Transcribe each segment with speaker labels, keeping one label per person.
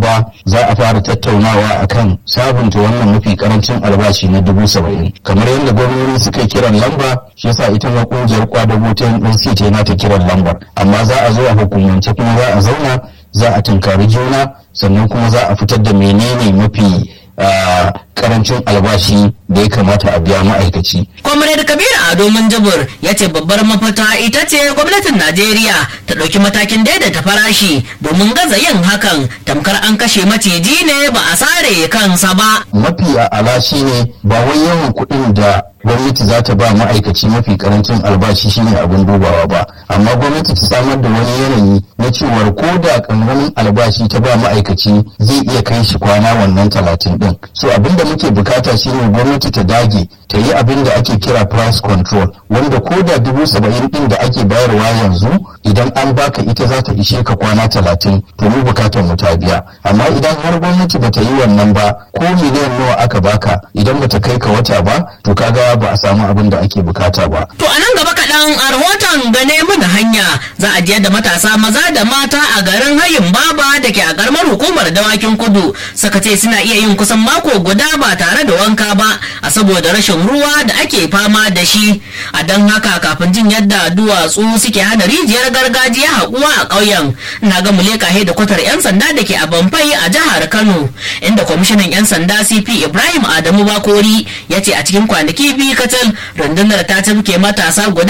Speaker 1: ba za a fara tattaunawa akan sabunta wannan mafi karancin albashi na dubu saba'in kamar yadda gwamnati suka yi kiran lamba shi yasa ita ma kungiyar kwadago ta NC ta nata kiran lambar amma za a zo a hukumance kuma za a zauna za a tunkari juna sannan kuma za a fitar da menene mafi karancin albashi da ya kamata a biya ma'aikaci.
Speaker 2: Comrade Kabiru Ado Minjibir ya ce babbar mafita ita ce gwamnatin Najeriya ta ɗauki matakin daidaita farashi domin gaza yin hakan tamkar an kashe maciji ne ba a sare kansa ba.
Speaker 1: Mafi a'ala shi ne ba wai yawan kuɗin da gwamnati za ta ba ma'aikaci mafi karancin albashi shine abin dubawa ba amma gwamnati ta samar da wani yanayi na cewar ko da kankanin albashi ta ba ma'aikaci zai iya kai shi kwana wannan talatin din so abin da muke bukata shine gwamnati ta dage ta yi abin da ake kira price control wanda ko da dubu saba'in din da ake bayarwa yanzu idan an baka ita za ta ishe ka kwana talatin to mu bukatar mu ta biya amma idan har gwamnati bata yi wannan ba ko miliyan nawa aka baka idan bata kai ka wata ba to kaga ba a samu abin da ake bukata ba.
Speaker 2: To a nan gaba kaɗan a rahoton gane mana hanya za a je da matasa maza da mata a garin hayin baba da ke a karamar hukumar dawakin kudu suka ce suna iya yin kusan mako guda ba tare da wanka ba a saboda rashin ruwa da ake fama da shi a don haka kafin jin yadda duwatsu suke hana rijiyar gargajiya haƙuwa a ƙauyen na ga muleka da kwatar 'yan sanda da ke a bamfai a jihar kano inda kwamishinan 'yan sanda cp ibrahim adamu bakori ya ce a cikin kwanaki biyu kacal rundunar ta tafke matasa guda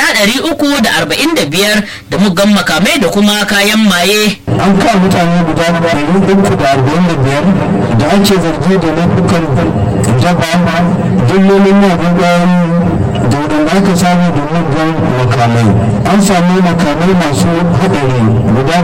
Speaker 2: 345 da muggan makamai da kuma kayan maye
Speaker 3: an kawo mutane guda 345 da ake zargi da laifukan daba dillolin magungunan da wadanda aka samu da muggan makamai an sami makamai masu haɗari guda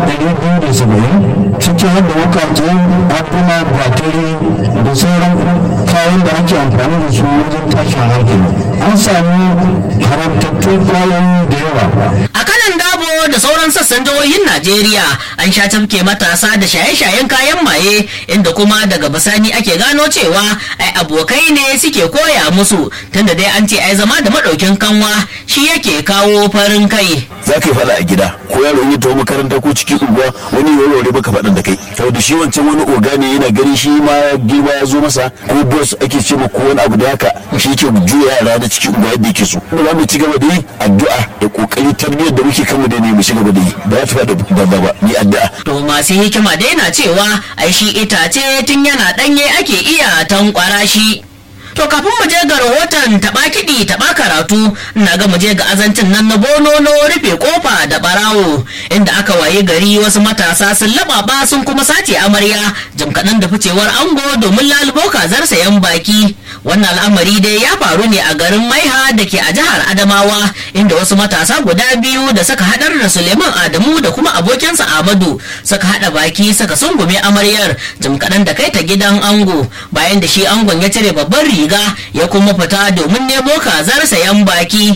Speaker 3: 270 ciki har da wukajen abuna batari da sauran kayan da ake amfani da su wajen tashin hankali an sami haramtattun kwayoyi da yawa
Speaker 2: a kanan dabo da sauran sassan jihohin najeriya an sha tafke matasa da shaye-shayen kayan maye inda kuma daga bisani ake gano cewa ai abokai ne suke koya musu tunda dai an ce ai zama da maɗaukin kanwa shi yake kawo farin kai
Speaker 4: za ka yi faɗa a gida ko yaro ya tawo makaranta ko cikin unguwa wani ya warware baka faɗan da kai saboda shi wancan wani oga ne yana gani shi ma girma ya zo masa ko boss ake ce ma ko wani abu da haka shi ke juya yara da cikin unguwa yadda yake so za mu ci gaba da yi addu'a da kokari tarbiyyar da muke kanmu da ne mu ci gaba da yi ba za ta faɗa da ba ni addu'a
Speaker 2: to masu hikima dai na cewa ai shi itace tun yana ɗanye ake iya tankwara shi To kafin mu je ga rahoton taɓa kiɗi taɓa karatu na ga mu je ga azancin nan na bonono rufe kofa da barawo inda aka waye gari wasu matasa sun laɓaɓa sun kuma sace amarya jim kaɗan da ficewar ango domin lalubo kazar sayan baki wannan al'amari dai ya faru ne a garin maiha da ke a jihar adamawa inda wasu matasa guda biyu da suka haɗar da suleiman adamu da kuma abokinsa amadu suka haɗa baki suka sungume amaryar jim kaɗan da kai ta gidan ango bayan da shi angon ya cire babban riga ya kuma fita domin nemo kazar sayan baki